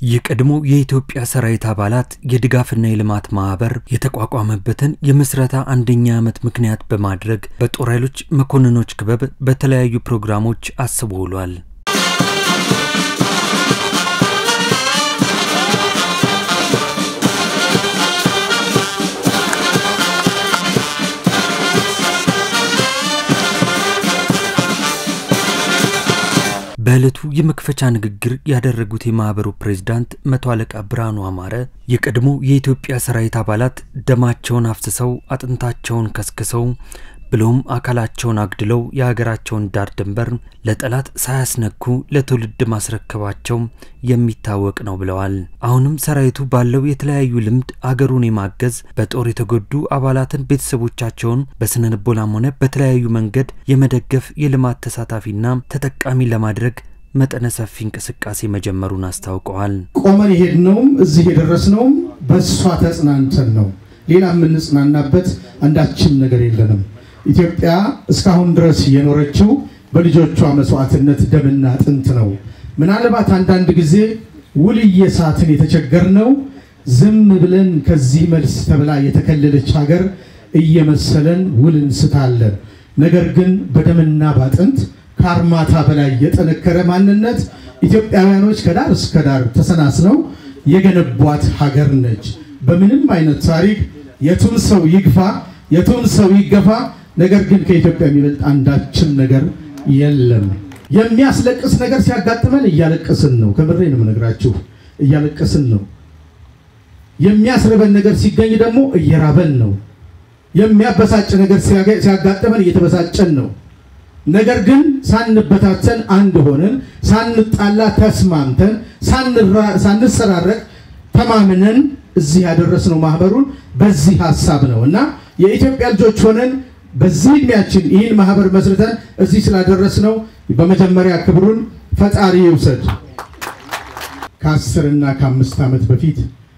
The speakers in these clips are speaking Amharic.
የቀድሞ የኢትዮጵያ ሰራዊት አባላት የድጋፍና የልማት ማህበር የተቋቋመበትን የምስረታ አንደኛ ዓመት ምክንያት በማድረግ በጦር ኃይሎች መኮንኖች ክበብ በተለያዩ ፕሮግራሞች አስቦ ውሏል። በዕለቱ የመክፈቻ ንግግር ያደረጉት የማህበሩ ፕሬዝዳንት መቶ አለቃ ብርሃኑ አማረ የቀድሞ የኢትዮጵያ ሰራዊት አባላት ደማቸውን አፍስሰው አጥንታቸውን ከስክሰው ብሎም አካላቸውን አግድለው የሀገራቸውን ዳር ድንበር ለጠላት ሳያስነኩ ለትውልድ ማስረከባቸው የሚታወቅ ነው ብለዋል። አሁንም ሰራዊቱ ባለው የተለያዩ ልምድ አገሩን የማገዝ በጦር የተጎዱ አባላትን ቤተሰቦቻቸውን በስነ ልቦናም ሆነ በተለያዩ መንገድ የመደገፍ የልማት ተሳታፊና ተጠቃሚ ለማድረግ መጠነ ሰፊ እንቅስቃሴ መጀመሩን አስታውቀዋል። ቆመን የሄድነውም እዚህ የደረስነውም በእሷ ተጽናንተን ነው። ሌላ የምንጽናናበት አንዳችም ነገር የለንም። ኢትዮጵያ እስካሁን ድረስ የኖረችው በልጆቿ መስዋዕትነት ደምና አጥንት ነው። ምናልባት አንዳንድ ጊዜ ውል እየሳትን የተቸገርነው ዝም ብለን ከዚህ መልስ ተብላ የተከለለች ሀገር እየመሰለን ውል እንስታለን። ነገር ግን በደምና ባጥንት ከአርማታ በላይ የጠነከረ ማንነት ኢትዮጵያውያኖች ከዳር እስከ ዳር ተሰናስነው የገነቧት ሀገር ነች። በምንም አይነት ታሪክ የቱም ሰው ይግፋ፣ የቱም ሰው ይገፋ ነገር ግን ከኢትዮጵያ የሚበልጥ አንዳችም ነገር የለም። የሚያስለቅስ ነገር ሲያጋጥመን እያለቀስን ነው። ከምሬ ነው የምነግራችሁ፣ እያለቀስን ነው። የሚያስርበን ነገር ሲገኝ ደግሞ እየራበን ነው። የሚያበሳጭ ነገር ሲያጋጥመን እየተበሳጨን ነው። ነገር ግን ሳንበታተን አንድ ሆነን ሳንጣላ ተስማምተን ሳንሰራረቅ ተማምነን እዚህ ያደረስነው ማህበሩን በዚህ ሀሳብ ነው እና የኢትዮጵያ ልጆች ሆነን በዚህ እድሜያችን ይህን ማህበር መስርተን እዚህ ስላደረስነው በመጀመሪያ ክብሩን ፈጣሪ ይውሰድ። ከአስርና ከአምስት ዓመት በፊት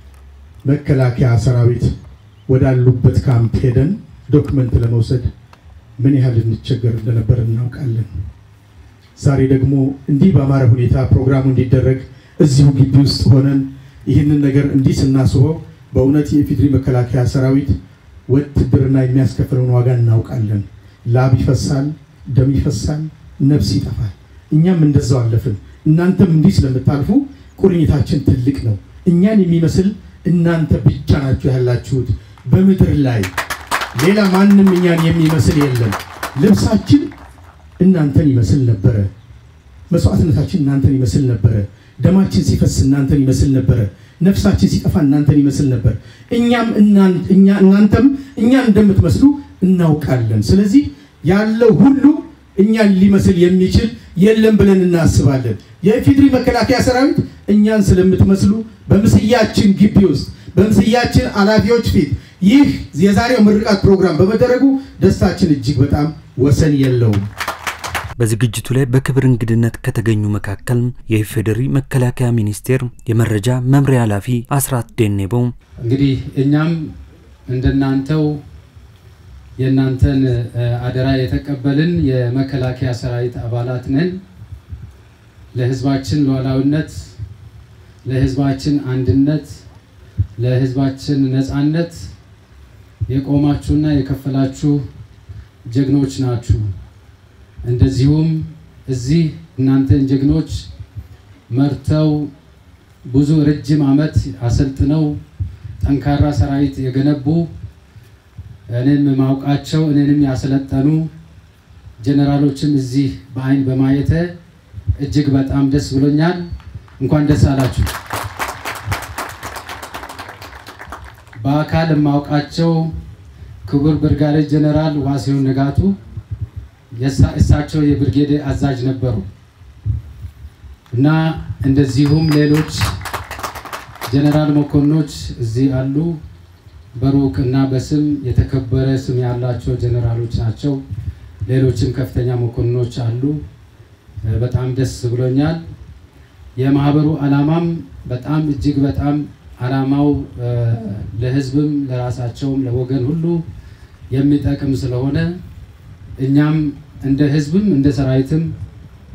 መከላከያ ሰራዊት ወዳሉበት ካምፕ ሄደን ዶክመንት ለመውሰድ ምን ያህል እንቸገር እንደነበር እናውቃለን። ዛሬ ደግሞ እንዲህ በአማረ ሁኔታ ፕሮግራሙ እንዲደረግ እዚሁ ግቢ ውስጥ ሆነን ይህንን ነገር እንዲህ ስናስበው በእውነት የኢፌዴሪ መከላከያ ሰራዊት ውትድርና የሚያስከፍለውን ዋጋ እናውቃለን። ላብ ይፈሳል፣ ደም ይፈሳል፣ ነፍስ ይጠፋል። እኛም እንደዛው አለፍን። እናንተም እንዲህ ስለምታልፉ ቁርኝታችን ትልቅ ነው። እኛን የሚመስል እናንተ ብቻ ናችሁ ያላችሁት በምድር ላይ ሌላ ማንም እኛን የሚመስል የለም። ልብሳችን እናንተን ይመስል ነበረ። መስዋዕትነታችን እናንተን ይመስል ነበረ። ደማችን ሲፈስ እናንተን ይመስል ነበረ። ነፍሳችን ሲጠፋ እናንተን ይመስል ነበር። እኛም እናንተም እኛን እንደምትመስሉ እናውቃለን። ስለዚህ ያለው ሁሉ እኛን ሊመስል የሚችል የለም ብለን እናስባለን። የኢፌዴሪ መከላከያ ሰራዊት እኛን ስለምትመስሉ በምስያችን ግቢ ውስጥ በምስያችን ኃላፊዎች ፊት ይህ የዛሬው ምርቃት ፕሮግራም በመደረጉ ደስታችን እጅግ በጣም ወሰን የለውም። በዝግጅቱ ላይ በክብር እንግድነት ከተገኙ መካከል የኢፌዴሪ መከላከያ ሚኒስቴር የመረጃ መምሪያ ኃላፊ አስራት ዴኔቦ እንግዲህ እኛም እንደናንተው የእናንተን አደራ የተቀበልን የመከላከያ ሰራዊት አባላት ነን። ለሕዝባችን ሉዓላዊነት፣ ለሕዝባችን አንድነት፣ ለሕዝባችን ነፃነት የቆማችሁና የከፈላችሁ ጀግኖች ናችሁ። እንደዚሁም እዚህ እናንተን ጀግኖች መርተው ብዙ ረጅም ዓመት አሰልጥነው ጠንካራ ሰራዊት የገነቡ እኔም ማውቃቸው እኔንም ያሰለጠኑ ጀነራሎችም እዚህ በአይን በማየተ እጅግ በጣም ደስ ብሎኛል። እንኳን ደስ አላችሁ። በአካል የማውቃቸው ክቡር ብርጋዴር ጀነራል ዋሲሁን ንጋቱ እሳቸው የብርጌድ አዛዥ ነበሩ እና እንደዚሁም ሌሎች ጀነራል መኮንኖች እዚህ አሉ። በሩቅ እና በስም የተከበረ ስም ያላቸው ጀነራሎች ናቸው። ሌሎችም ከፍተኛ መኮንኖች አሉ። በጣም ደስ ብሎኛል። የማህበሩ ዓላማም በጣም እጅግ በጣም ዓላማው ለሕዝብም ለራሳቸውም ለወገን ሁሉ የሚጠቅም ስለሆነ እኛም እንደ ሕዝብም እንደ ሰራዊትም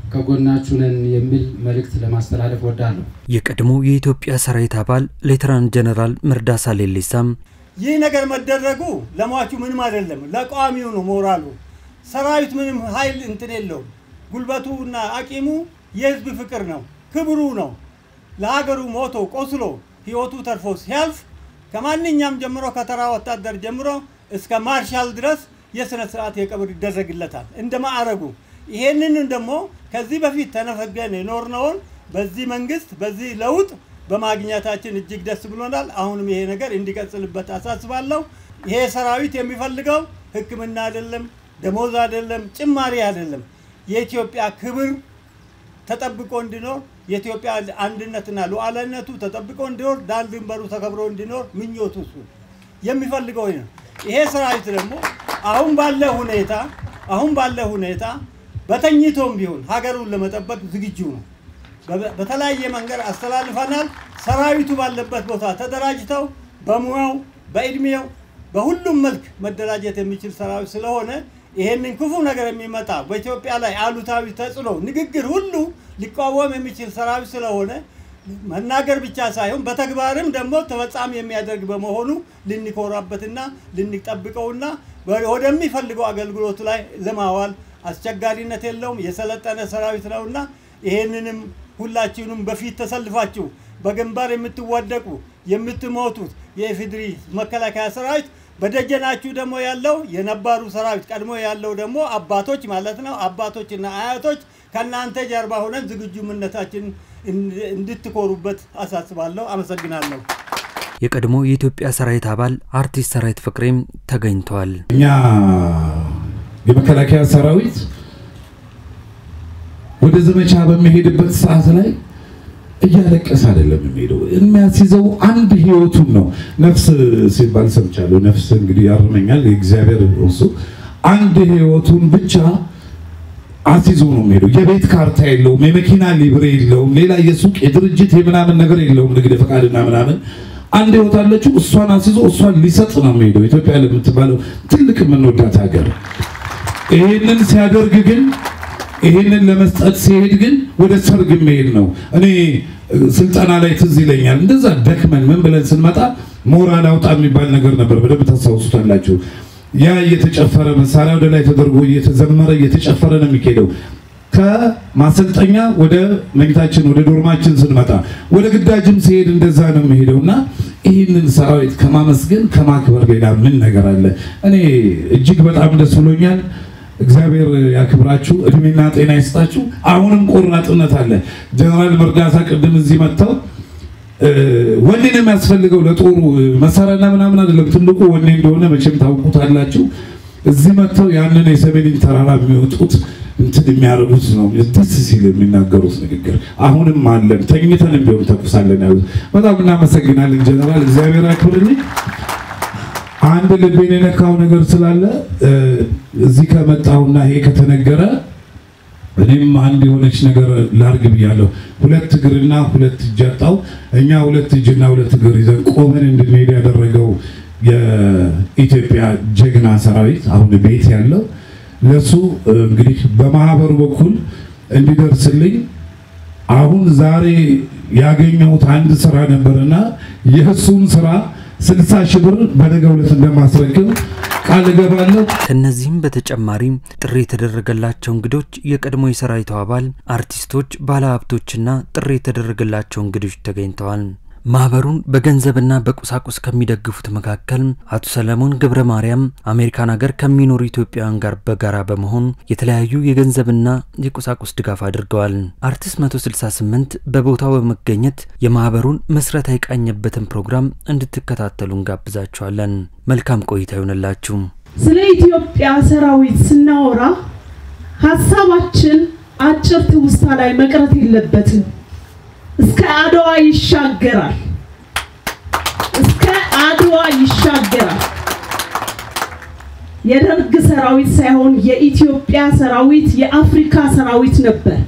ከጎናችሁ ነን የሚል መልእክት ለማስተላለፍ ወዳለሁ። የቀድሞ የኢትዮጵያ ሰራዊት አባል ሌተናንት ጀነራል መርዳሳ ሌሊሳም ይህ ነገር መደረጉ ለሟቹ ምንም አይደለም፣ ለቋሚው ነው ሞራሉ። ሰራዊት ምንም ኃይል እንትን የለውም። ጉልበቱ እና አቂሙ የህዝብ ፍቅር ነው፣ ክብሩ ነው። ለሀገሩ ሞቶ ቆስሎ ህይወቱ ተርፎ ሲያልፍ ከማንኛውም ጀምሮ ከተራ ወታደር ጀምሮ እስከ ማርሻል ድረስ የስነ ስርዓት የቀብር ይደረግለታል እንደ ማዕረጉ። ይሄንን ደግሞ ከዚህ በፊት ተነፈገን የኖርነውን በዚህ መንግስት በዚህ ለውጥ በማግኘታችን እጅግ ደስ ብሎናል። አሁንም ይሄ ነገር እንዲቀጥልበት አሳስባለሁ። ይሄ ሰራዊት የሚፈልገው ሕክምና አይደለም፣ ደሞዝ አይደለም፣ ጭማሪ አይደለም። የኢትዮጵያ ክብር ተጠብቆ እንዲኖር የኢትዮጵያ አንድነትና ሉዓላዊነቱ ተጠብቆ እንዲኖር ዳር ድንበሩ ተከብሮ እንዲኖር ምኞቱ እሱ የሚፈልገው ነው። ይሄ ሰራዊት ደግሞ አሁን ባለ ሁኔታ አሁን ባለ ሁኔታ በተኝቶም ቢሆን ሀገሩን ለመጠበቅ ዝግጁ ነው። በተለያየ መንገድ አስተላልፈናል። ሰራዊቱ ባለበት ቦታ ተደራጅተው በሙያው በእድሜው በሁሉም መልክ መደራጀት የሚችል ሰራዊት ስለሆነ ይሄንን ክፉ ነገር የሚመጣ በኢትዮጵያ ላይ አሉታዊ ተጽዕኖ ንግግር ሁሉ ሊቃወም የሚችል ሰራዊት ስለሆነ መናገር ብቻ ሳይሆን በተግባርም ደግሞ ተፈጻሚ የሚያደርግ በመሆኑ ልንኮራበትና ልንጠብቀውና ወደሚፈልገው አገልግሎቱ ላይ ለማዋል አስቸጋሪነት የለውም። የሰለጠነ ሰራዊት ነውና ይሄንንም ሁላችሁንም በፊት ተሰልፋችሁ በግንባር የምትወደቁ የምትሞቱት የኢፌዴሪ መከላከያ ሰራዊት በደጀናችሁ ደግሞ ያለው የነባሩ ሰራዊት ቀድሞ ያለው ደግሞ አባቶች ማለት ነው። አባቶችና አያቶች ከእናንተ ጀርባ ሆነን ዝግጁነታችን እንድትኮሩበት አሳስባለሁ። አመሰግናለሁ። የቀድሞ የኢትዮጵያ ሰራዊት አባል አርቲስት ሰራዊት ፍቅሬም ተገኝተዋል። እኛ የመከላከያ ሰራዊት ወደ ዘመቻ በሚሄድበት ሰዓት ላይ እያለቀሰ አይደለም የሚሄደው። የሚያስይዘው አንድ ህይወቱን ነው። ነፍስ ሲባል ሰምቻለሁ። ነፍስ እንግዲህ ያርመኛል የእግዚአብሔር እሱ አንድ ህይወቱን ብቻ አስይዞ ነው የሚሄደው። የቤት ካርታ የለውም፣ የመኪና ሊብሬ የለውም፣ ሌላ የሱቅ የድርጅት የምናምን ነገር የለውም፣ ንግድ ፈቃድና ምናምን። አንድ ህይወት አለችው። እሷን አስይዞ እሷን ሊሰጥ ነው የሚሄደው። ኢትዮጵያ ለምትባለው ትልቅ የምንወዳት ሀገር ይህንን ሲያደርግ ግን ይህንን ለመስጠት ሲሄድ ግን ወደ ሰርግ መሄድ ነው። እኔ ስልጠና ላይ ትዝ ይለኛል። እንደዛ ደክመን ምን ብለን ስንመጣ ሞራል አውጣ የሚባል ነገር ነበር። በደንብ ታስታውሱታላችሁ። ያ እየተጨፈረ መሳሪያ ወደ ላይ ተደርጎ እየተዘመረ እየተጨፈረ ነው የሚካሄደው። ከማሰልጠኛ ወደ መኝታችን ወደ ዶርማችን ስንመጣ ወደ ግዳጅም ሲሄድ እንደዛ ነው የሚሄደው እና ይህንን ሰራዊት ከማመስገን ከማክበር ሌላ ምን ነገር አለ? እኔ እጅግ በጣም ደስ ብሎኛል። እግዚአብሔር ያክብራችሁ፣ እድሜና ጤና ይስጣችሁ። አሁንም ቆራጥነት አለ። ጀነራል መርዳሳ ቅድም እዚህ መጥተው ወኔ ነው የሚያስፈልገው ለጦሩ መሳሪያና ምናምን አይደለም። ትልቁ ወኔ እንደሆነ መቼም ታውቁታላችሁ። እዚህ መጥተው ያንን የሰሜንን ተራራ የሚወጡት እንትን የሚያደርጉት ነው ደስ ሲል የሚናገሩት ንግግር። አሁንም አለን ተኝተንም ቢሆን ተኩሳለን ያሉት በጣም እናመሰግናለን ጀነራል፣ እግዚአብሔር ያክብርልኝ። አንድ ልቤን የነካው ነገር ስላለ እዚህ ከመጣሁና ይሄ ከተነገረ እኔም አንድ የሆነች ነገር ላርግ ብያለሁ። ሁለት እግርና ሁለት እጅ አጣው። እኛ ሁለት እጅና ሁለት እግር ይዘን ቆመን እንድንሄድ ያደረገው የኢትዮጵያ ጀግና ሰራዊት አሁን ቤት ያለው ለሱ እንግዲህ በማህበሩ በኩል እንዲደርስልኝ አሁን ዛሬ ያገኘሁት አንድ ስራ ነበርና የእሱን ስራ ስልሳ ሺህ ብር በነገው ዕለት እንደማስረክብ ቃል እገባለሁ። ከእነዚህም በተጨማሪም ጥሪ የተደረገላቸው እንግዶች የቀድሞ የሰራዊቱ አባል አርቲስቶች፣ ባለሀብቶችና ጥሪ የተደረገላቸው እንግዶች ተገኝተዋል። ማህበሩን በገንዘብና በቁሳቁስ ከሚደግፉት መካከል አቶ ሰለሞን ገብረ ማርያም አሜሪካን ሀገር ከሚኖሩ ኢትዮጵያውያን ጋር በጋራ በመሆን የተለያዩ የገንዘብና የቁሳቁስ ድጋፍ አድርገዋል። አርቲስት 168 በቦታው በመገኘት የማህበሩን ምስረታ የቃኘበትን ፕሮግራም እንድትከታተሉ እንጋብዛችኋለን። መልካም ቆይታ ይሆንላችሁ። ስለ ኢትዮጵያ ሰራዊት ስናወራ ሀሳባችን አጭር ትውስታ ላይ መቅረት የለበትም። እስከ አድዋ ይሻገራል። እስከ አድዋ ይሻገራል። የደርግ ሰራዊት ሳይሆን የኢትዮጵያ ሰራዊት የአፍሪካ ሰራዊት ነበር።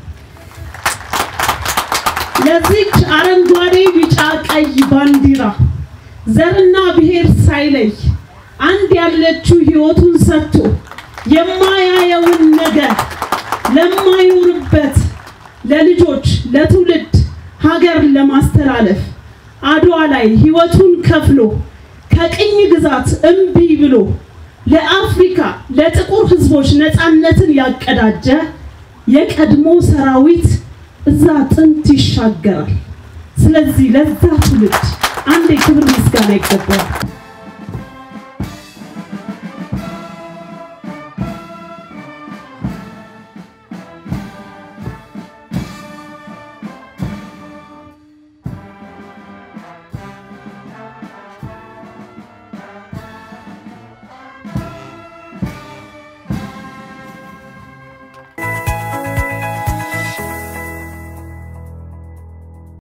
ለዚች አረንጓዴ፣ ቢጫ፣ ቀይ ባንዲራ ዘርና ብሔር ሳይለይ አንድ ያለችው ህይወቱን ሰጥቶ የማያየውን ነገር ለማይኖርበት ለልጆች ለትውልድ ሀገር ለማስተላለፍ አድዋ ላይ ህይወቱን ከፍሎ ከቅኝ ግዛት እምቢ ብሎ ለአፍሪካ ለጥቁር ህዝቦች ነፃነትን ያቀዳጀ የቀድሞ ሰራዊት እዛ ጥንት ይሻገራል። ስለዚህ ለዛ ትውልድ አንድ የክብር ምስጋና ይገባዋል።